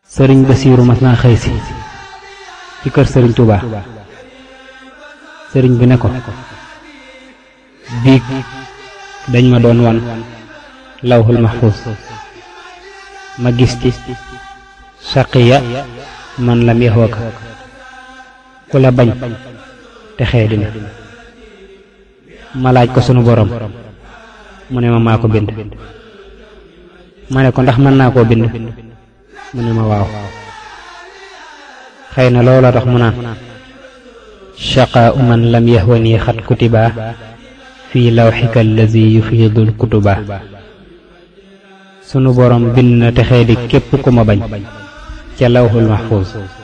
sëriñ Basiiru mas naa xëy si ci kër sëriñ Touba sëriñ bi ne ko biig dañ ma doon wan lawhul mahfuz ma gis ci saqiya man lam yaxwaka ku la bañ te xee dina ma laaj ko sunu borom mu ne ma maa ko bind ma ne ko ndax mën naa koo bind mu ne ma waaw xëy na loola tax mu naan shaqaa man lam yahwani xat kutiba fii lawxika allazi yufiidul kutuba sunu borom bind na texee di képp ku ma bañ ca lawxul mahfuus